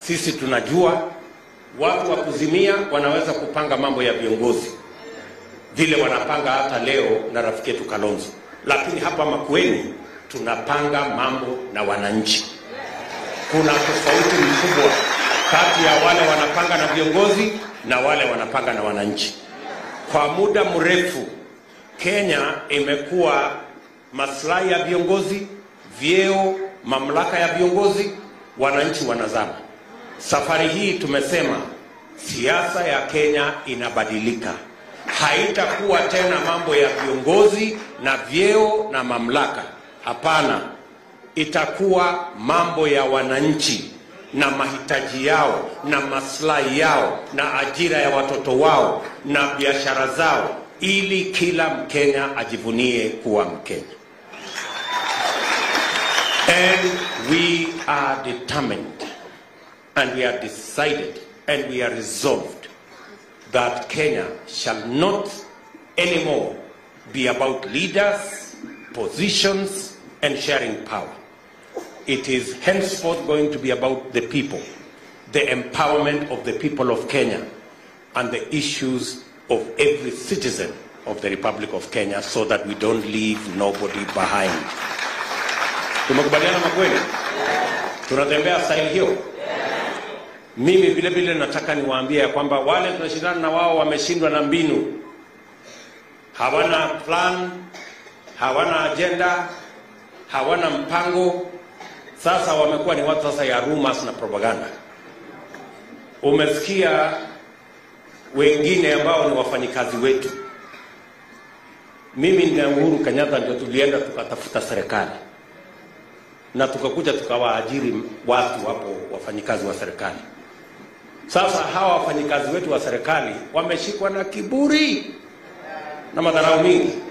sisi tunajua watu wa kuzimia wanaweza kupanga mambo ya viongozi vile wanapanga hata leo na rafiki yetu Kalonzo, lakini hapa Makueni tunapanga mambo na wananchi. Kuna tofauti mkubwa kati ya wale wanapanga na viongozi na wale wanapanga na wananchi. Kwa muda mrefu Kenya imekuwa maslahi ya viongozi, vyeo, mamlaka ya viongozi, wananchi wanazama. Safari hii tumesema siasa ya Kenya inabadilika, haitakuwa tena mambo ya viongozi na vyeo na mamlaka. Hapana, itakuwa mambo ya wananchi na mahitaji yao na maslahi yao na ajira ya watoto wao na biashara zao, ili kila Mkenya ajivunie kuwa Mkenya. And we are determined and we are decided and we are resolved that Kenya shall not anymore be about leaders, positions, and sharing power. It is henceforth going to be about the people, the empowerment of the people of Kenya, and the issues of every citizen of the Republic of Kenya so that we don't leave nobody behind. Tumekubaliana makweli? Tunatembea staili hiyo? Mimi vile vile nataka niwaambie ya kwamba wale tunashindana na wao wameshindwa na mbinu, hawana plan, hawana agenda, hawana mpango. Sasa wamekuwa ni watu sasa ya rumors na propaganda. Umesikia wengine ambao ni wafanyikazi wetu. Mimi na Uhuru Kenyatta ndio tulienda tukatafuta serikali na tukakuja tukawaajiri watu hapo, wafanyikazi wa serikali. Sasa hawa wafanyikazi wetu wa serikali wameshikwa na kiburi na madharau mingi.